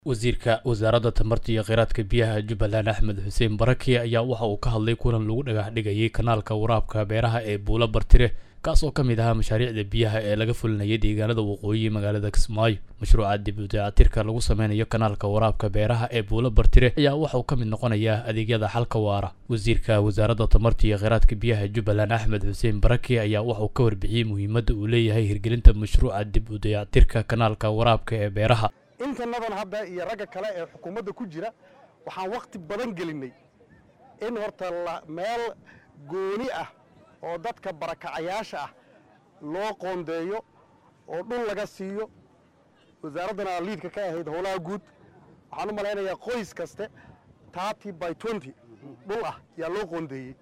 wasiirka wasaaradda tamarta iyo kheyraadka biyaha jubbaland axmed xuseen barake ayaa waxa uu ka hadlay kulan lagu dhagax dhigayay kanaalka waraabka beeraha ee buulo bartire kaas oo ka mid ahaa mashaariicda biyaha ee laga fulinayay deegaanada waqooyi magaalada kismaayo mashruuca dib u dayactirka lagu sameynayo kanaalka waraabka beeraha ee buulo bartire ayaa waxa uu ka mid noqonayaa adeegyada xalka waara wasiirka wasaaradda tamarta iyo kheyraadka biyaha jubbaland axmed xuseen barake ayaa waxa uu ka warbixiyey muhiimadda uu leeyahay hirgelinta mashruuca dib u dayactirka kanaalka waraabka ee beeraha intanadan hadda iyo ragga kale ee xukuumadda ku jira waxaan wakhti badan gelinnay in horta meel gooni ah oo dadka barakacayaasha ah loo qoondeeyo oo dhul laga siiyo wasaaraddana liidka ka ahayd howlaha guud waxaan u malaynayaa qoys kaste tarty by twenty dhul ah yaa loo qoondeeyey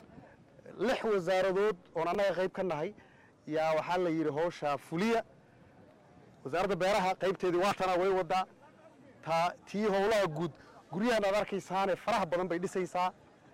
lix wasaaradood oon annaga qayb ka nahay yaa waxaa la yidhi howshaa fuliya wasaaradda beeraha qaybteedii waatana way wadaa taa tii howlaha guud guryahan aad arkaysaane faraha badan bay dhisaysaa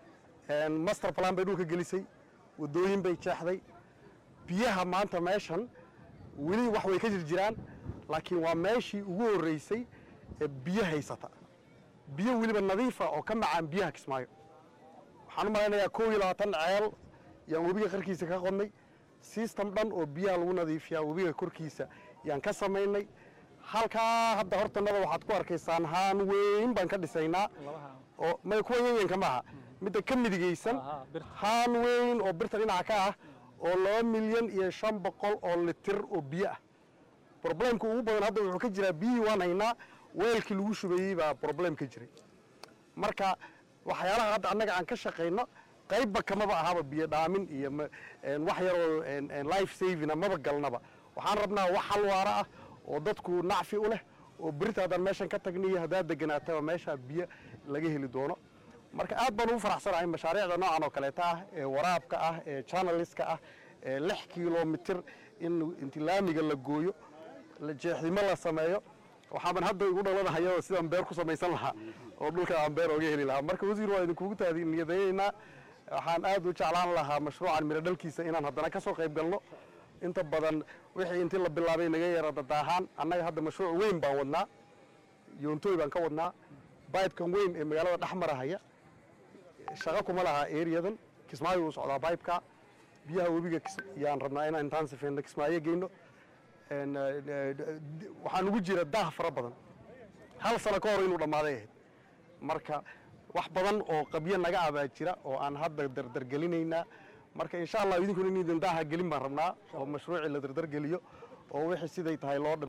master plan bay dhulka gelisay waddooyin bay jeexday biyaha maanta meeshan weli wax way ka jir jiraan laakiin waa meeshii ugu horraysay ee biyo haysata biyo weliba nadiifa oo ka macaan biyaha kismaayo waxaan u malaynayaa kow iyo labaatan ceel yaan webiga qarkiisa ka qodnay system dhan oo biyaha lagu nadiifiyaa webiga korkiisa yaan ka samaynay halkaa hadda hortanada waxaad ku arkaysaan haan weyn baan ka dhisaynaa oo may kuwa yanyanka maaha midda ka midigaysan haan weyn oo birta dhinaca ka ah oo laba milyan iyo shan boqol oo litir oo biyo ah broblemka ugu badan hadda wuxuu ka jiraa biyihii waan haynaa weelkii lagu shubeeyey baa broblem ka jiray marka waxyaalaha hadda annaga aan ka shaqayno qaybba kamaba ahaba biyo dhaamin iyo wax yaroo life savina maba galnaba waxaan rabnaa wax halwaara ah oo dadku nacfi u leh oo berita haddaan meeshan ka tagniyo haddaad deganaataba meeshaa biyo laga heli doono marka aad baan ugu faraxsanahay mashaariicda noocan oo kaleeta ah ee waraabka ah ee chanaliska ah ee lix kilomitir in inti laamiga la gooyo jeexdimo la sameeyo waxaaban hadda igu dhalanahayo sidaan beer ku samaysan lahaa oo dhulka aan beer oga heli lahaa marka wasiir waa idinkugu taadniyadayeynaa waxaan aad u jeclaan lahaa mashruucan miro dhalkiisa inaan haddana ka soo qayb galno inta badan wixii intii la bilaabay naga yara dadaahaan annaga hadda mashruuc weyn baan wadnaa yoontooy baan ka wadnaa baybkan weyn ee magaalada dhex marahaya shaqo kuma laha eriyadan kismaayo uu socdaa baybka biyaha webiga yaan rabnaa inaan intaan sifeyno kismaayo geyno waxaan ugu jira daah fara badan hal sano ka hor inuu dhammaaday ahayd marka wax badan oo qabyo naga abaa jira oo aan hadda dardargelinaynaa marka insha allah idinkuna in idin daaha gelin baan rabnaa oo mashruucii la dardargeliyo oo wixii siday tahay loo